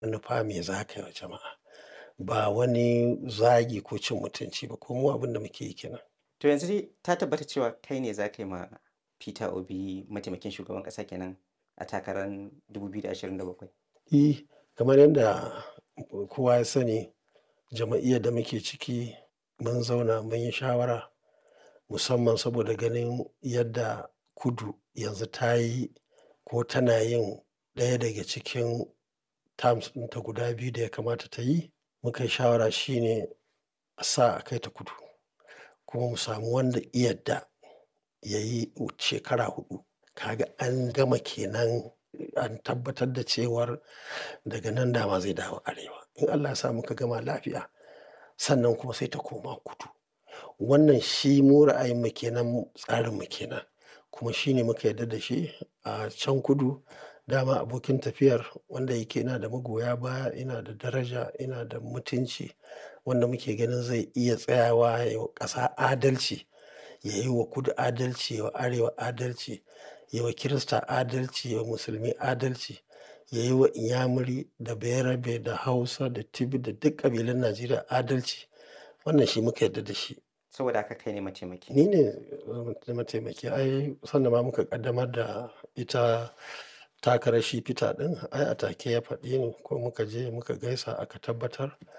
manufa me za ka yi wa jama'a. Ba wani zagi ko cin mutunci ba ko mu abin da muke yi ke nan. To yanzu dai ta tabbata cewa kai ne za ka yi ma Peter Obi mataimakin shugaban ƙasa kenan a takarar 2027? E, kamar yadda kowa ya sani jama'iyyar da muke ciki mun zauna mun yi shawara musamman saboda ganin yadda kudu yanzu ta yi ko tana yin ɗaya daga cikin terms ɗinta guda biyu da ya kamata ta yi. Muka yi shawara shine a sa a kai ta kudu kuma mu samu wanda ya yadda ya yi shekara huɗu. Kaga an gama kenan an tabbatar da cewar daga nan dama zai dawo arewa. In Allah ya sa muka gama lafiya sannan kuma sai ta koma kudu. Wannan shi mu ra'ayinmu kenan, tsarinmu kenan kuma shi ne muka yarda da shi a can kudu. Dama abokin tafiyar wanda yake yana da magoya baya, yana da daraja, yana da mutunci wanda muke ganin zai iya tsayawa ya yi wa ƙasa adalci, ya yi wa kudu adalci, ya yi wa arewa adalci, ya yi wa Kirista adalci, ya yi wa musulmi adalci, ya yi wa inyamuri da bayarabe da hausa da tibi da duk ƙabilun Najeriya adalci. Wannan shi muka yarda da shi. Saboda haka kai ne mataimaki. Ni ne mataimaki. Ai sanda ma muka ƙaddamar da ita takarar shi Peter ɗin ai a take ya faɗi ni ko muka je muka gaisa aka tabbatar.